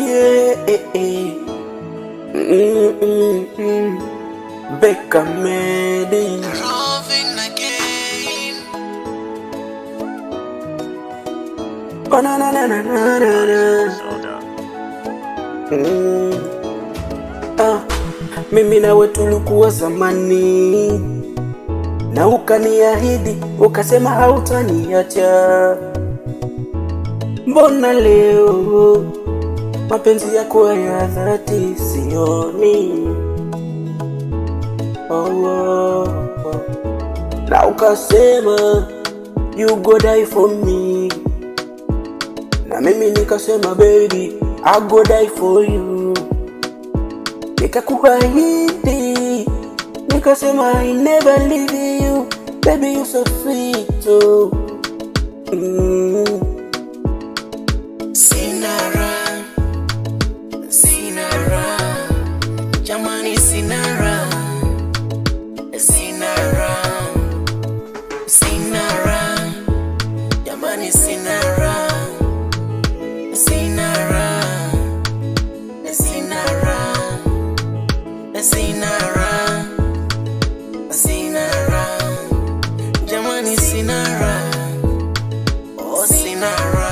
yeah, eh, eh. Mm, mm, mm. Becca Medi Loving again. oh, na, na, na, na, na, na, na. Mm. Ah, mimi nawe tulikuwa zamani na ukaniahidi ukasema hautaniacha. Mbona leo mapenzi yako ya dhati sioni? Oh, oh, oh. Na ukasema you go die for me, na mimi nikasema baby I go die for you nikakuahidi nikasema I never leave you baby you so sweet oh. mm. Sina raha, sina raha, jamani sina raha, sina raha, sina raha, jamani sina raha, sina raha, sina raha, sina raha, sina raha, jamani sina raha, oh sina raha.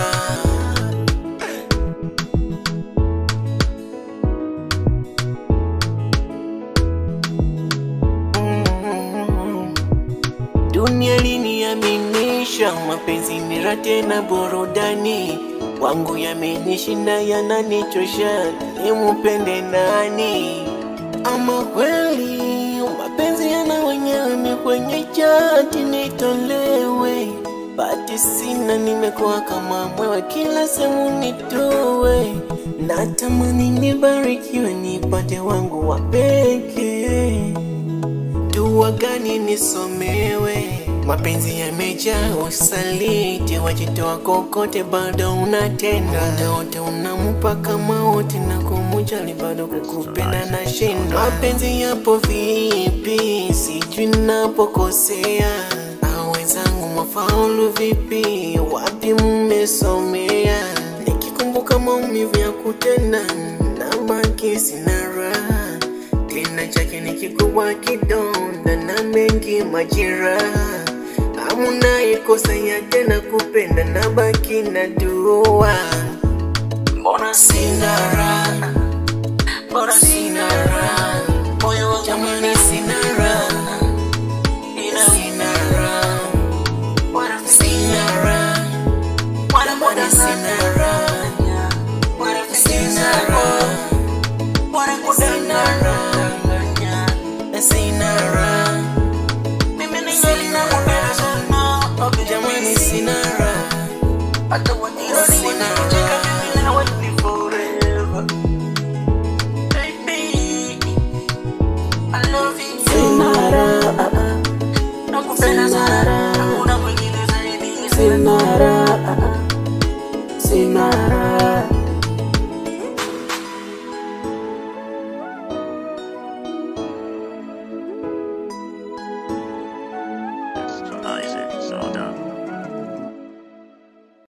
Dunia liniaminisha mapenzi ni raha tena burudani, wangu yamenishinda yananichosha, nimupende nani? Ama kweli mapenzi yana wenyewe kwenye chati nitolewe, bati sina, nimekuwa kama mwewe, kila sehemu nitowe, natamani nibarikiwe, nipate wangu wa pekee dua gani nisomewe? Mapenzi yamejaa usaliti, wajitoa kokote, bado unatenda muda wote, unamupa kama wote na kumujali, bado kukupenda na shinda. Mapenzi yapo vipi? Sijui napokosea, au wenzangu mafaulu vipi? Wapi mmesomea? Nikikumbuka maumivu ya kutenda, nabaki sina raha kina chake ni kikubwa kidonda na mengi majeraha, hamuna ikosa ya tena kupenda na baki na dua. Mbona sina raha, mbona sina raha, moyo wangu jamani, sina raha, ina sina raha, sina raha, mbona sina raha, sina raha, sina raha. Sina raha, mimi sina raha, jamani sina raha, sina raha. Sina raha